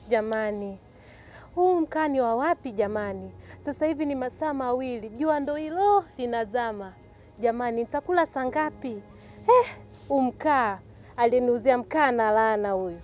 Jamani, huu mkaa ni wa wapi jamani? Sasa hivi ni masaa mawili, jua ndo hilo linazama. Jamani, nitakula saa ngapi? Eh, huu mkaa aliniuzia mkaa na laana huyu.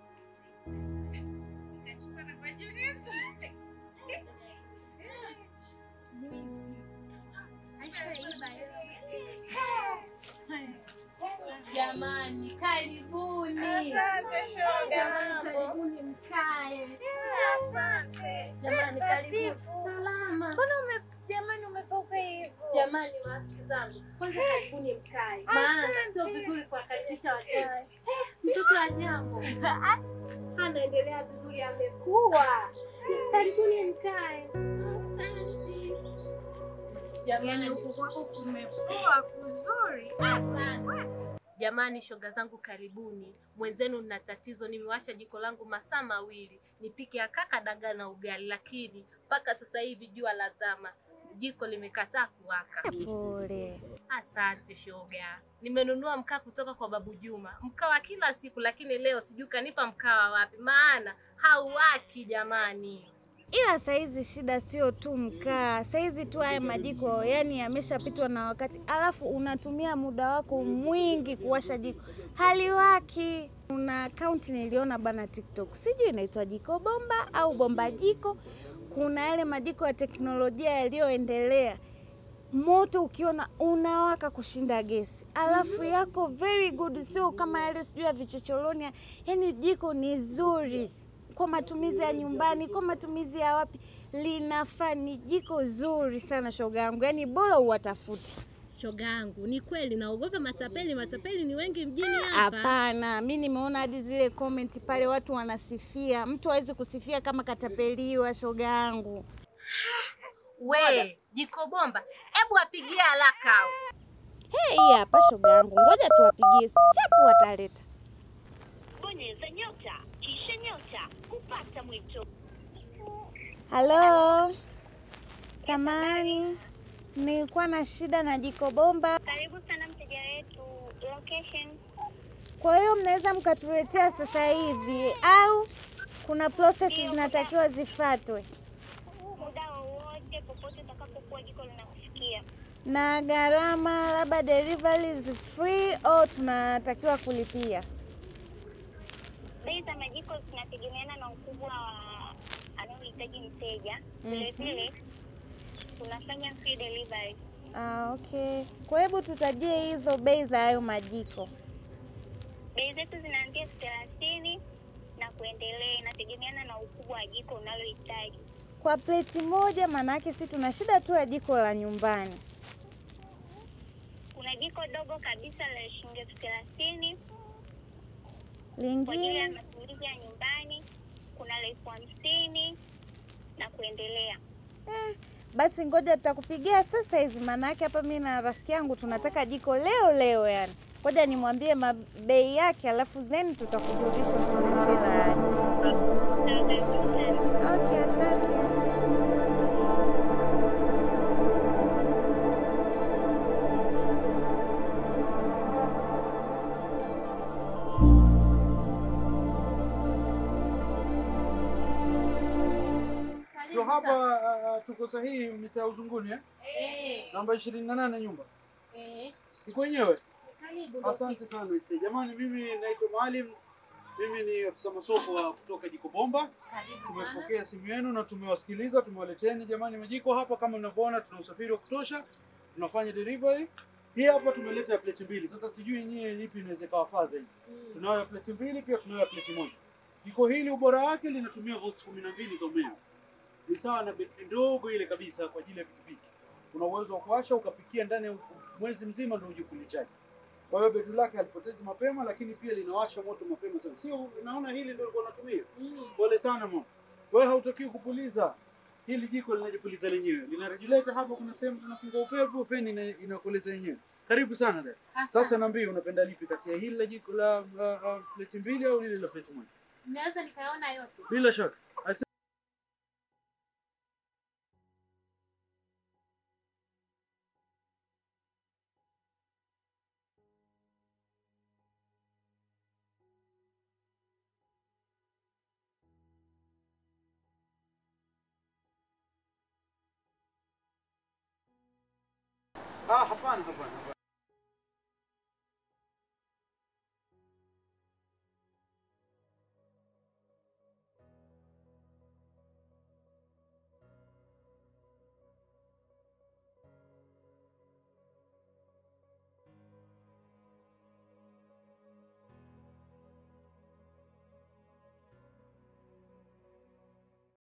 Jamani, karibuni. Asante shoga, Jamani, mambo. karibuni mkae. Asante. Jamani, Za karibuni. siku. Salama. Mbona ume jamani umepauka hivyo? Jamani, marafiki zangu, kwanza karibuni mkae, maana sio Asante. vizuri kuwakaribisha wageni. Eh, Mtoto wa jambo anaendelea vizuri, amekuwa. Karibuni mkae. Jamani, huku kwako kumepoa kuzuri. Jamani, shoga zangu, karibuni. Mwenzenu nina tatizo, nimewasha jiko langu masaa mawili nipike akaka dagaa na ugali, lakini mpaka sasa hivi jua lazama, jiko limekataa kuwaka. Pole. Asante shoga, nimenunua mkaa kutoka kwa babu Juma, mkaa wa kila siku, lakini leo sijui kanipa mkaa wa wapi, maana hauwaki jamani. Ila saizi shida sio tu mkaa, saizi tu haya majiko yani yameshapitwa na wakati, alafu unatumia muda wako mwingi kuwasha jiko haliwaki. Kuna akaunti niliona bana TikTok, sijui inaitwa jiko bomba au bomba jiko. Kuna yale majiko ya teknolojia yaliyoendelea, moto ukiona unawaka kushinda gesi, alafu yako very good, sio kama yale sijui ya vichocholoni. Yani jiko ni zuri kwa matumizi ya nyumbani, kwa matumizi ya wapi, linafaa. Ni jiko zuri sana shoga yangu, yani bora uwatafute. Shoga yangu, ni kweli naogopa matapeli, matapeli ni wengi mjini hapa. Hapana, mi nimeona hadi zile comment pale watu wanasifia. Mtu hawezi kusifia kama katapeliwa, shoga yangu. We jiko bomba, hebu apigie haraka au Hey, hii hapa shoga yangu, ngoja tuwapigie chapu, wataleta. Bonyeza nyota kisha nyota kupata mwito. Halo, samani, nilikuwa na shida na jiko bomba, Karibu sana mteja wetu. Location kwa hiyo mnaweza mkatuletea sasa hivi au kuna process zinatakiwa zifuatwe? muda wowote popote utakapokuwa jiko linakufikia. na gharama labda delivery is free au tunatakiwa kulipia? Bei za majiko zinategemeana na ukubwa wa anaohitaji mteja. Mhm. Vile vile tunafanya free delivery. Ah, okay. Kwa hebu tutajie hizo bei za hayo majiko. Bei zetu zinaanzia elfu thelathini na kuendelea, inategemeana na ukubwa wa jiko unalohitaji. Kwa pleti moja, maana yake si tuna shida tu ya jiko la nyumbani. Kuna jiko dogo kabisa la shilingi elfu thelathini kwa ajili ya Lingine matumizi ya nyumbani. Kuna la elfu hamsini na kuendelea. eh, basi ngoja tutakupigia sasa hizi, maana yake hapa mimi na rafiki yangu tunataka jiko leo leo, yani ngoja nimwambie ma- bei yake, alafu then tutakujulisha tuletee la aje. Sawa, karibu sana. Okay, asante. Ndio hapa uh, tuko sahihi mitaa Uzunguni eh? Eh, Namba ishirini na nane nyumba. eh, Iko wenyewe. karibu ndo Asante sisi. sana ise. Jamani, mimi naitwa Maalim. Mimi ni afisa masoko wa kutoka Jiko Bomba. Karibu sana. Tumepokea simu yenu na tumewasikiliza, tumewaleteni jamani majiko hapa. Kama mnavyoona, tuna usafiri wa kutosha, tunafanya delivery. Hii hapa tumeleta ya pleti mbili. Sasa sijui nyie ipi inaweza ikawafaa zaidi. Mm. Tunayo ya pleti mbili, pia tunayo ya pleti moja. Jiko hili ubora wake linatumia volts kumi na mbili za umeme. Ni sawa na betri ndogo ile kabisa kwa ajili ya pikipiki. Una uwezo wa kuwasha ukapikia ndani ya mwezi mzima ndio uje kulichaji. Kwa hiyo betri lake halipotezi mapema, lakini pia linawasha moto mapema sana. Sio, naona hili ndio ulikuwa unatumia. Mm. Pole sana mama. Wewe hautakiwi kupuliza. Hili jiko linajipuliza lenyewe. Lina regulator hapa, kuna sehemu tunafungua upepo, feni ina- inakueleza yenyewe. Karibu sana dada. Sasa niambie unapenda lipi kati ya hili la jiko la uh, uh, pleti mbili au hili la pleti moja? Naweza nikaona yote. Bila shaka. Asa- Hapana, hapana, hapana.